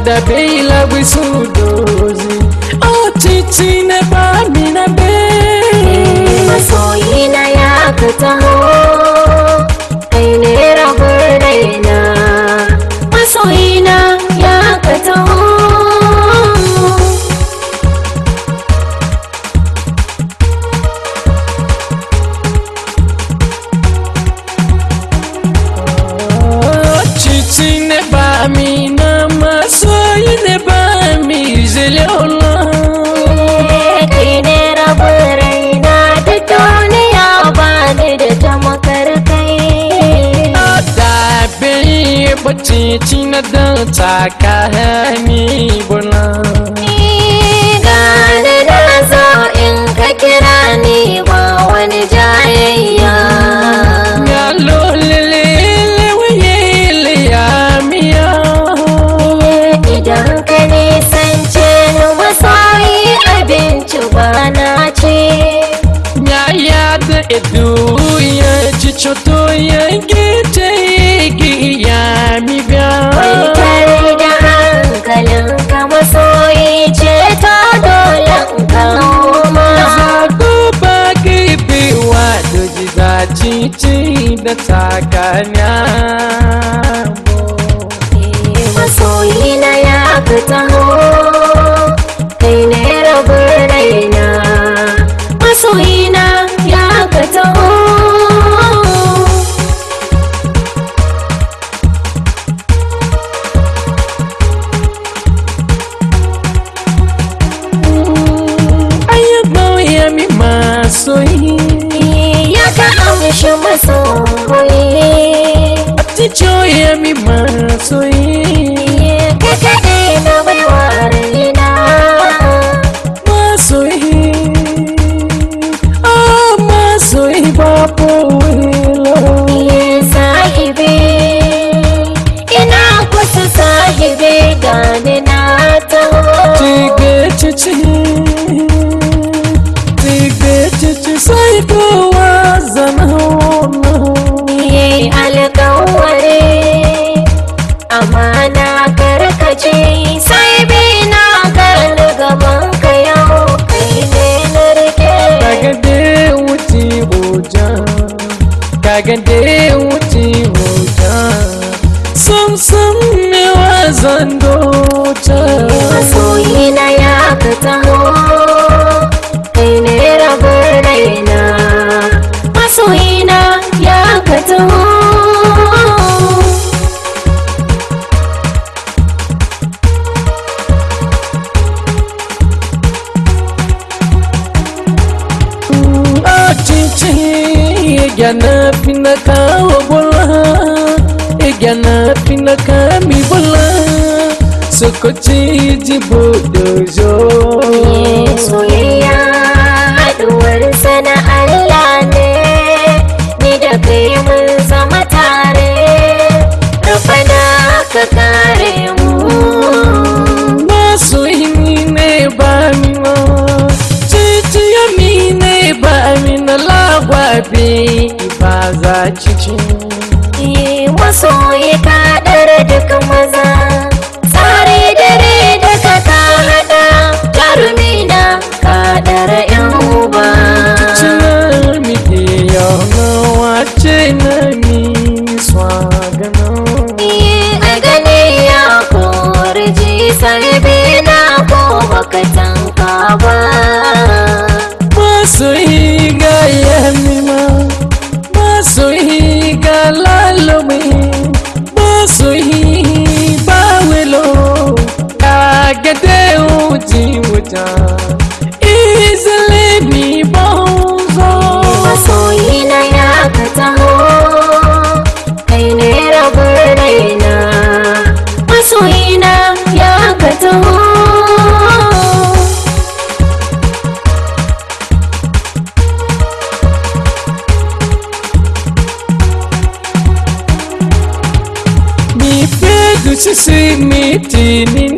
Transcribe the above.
da bela bisu dozi oh titi ne ba mi na be masoyina ya ka taho kai ne rabin raina masoyina ya ka taho Oh, titi ne ba mi na masoyi ne ba mi zele Allah kai ne rabin raina da duniya ba ni da tamakar kai da bai bace ci na da tsakani bula gane na zo in ka kira ni ba wani jayayya ya lolele wayele ya miya idan ka nisance ni masoyi abinci ba na ce ya ya da edu ya ci choto ya gite ya mi biya Mai tare da hankalin ka masoyi ce ta dole in kawo ma zago ba gibi wa doji za cici da takanya masoyi na ya ka taho kai ne rabin raina masoyi na ya ka taho ayyaba ya mi masoyi ya ka amshi masoyi Aticho ya mi masoyi ka kaɗai na baiwa raina masoyi ah masoyi babu wilo Iye sahibi ina kusa sahibi gani na taho tige cici tige cici sai kowa zana Iye alkawari amana karkace sai bi na gani gaban ka yau kai ne na rike kaga de wuti hoja kaga de wuti hoja sam sam ne wazan docha masoyi na ya ka taho kai ne rabin raina masoyi na ya ka taho Achichi Gyana pina kawo bola Gyana pina kami bola Sokochi jibo dojo soyayya haɗuwar sana Allah ne ni da kai mun zama tare rafana ka kare mu Masoyi ne ba mi ma Chichi ya mi ne ba mi na lagwabe Iba za chichi Yi masoyi ka ɗara duk maza tsare dare da ka ka haɗa jarumi na ka ɗara yan uba China mi de yo no wache na mi swagana Yi a gani ya kori ji sarbi na ko baka tanka ba masoyi ga yamima masoyi ga lalome masoyi bawelo agade uji wuta izale mi bonzo masoyi na ya ka taho kai ne rabin raina masoyi na ya ka taho mi pedu sisi mi tini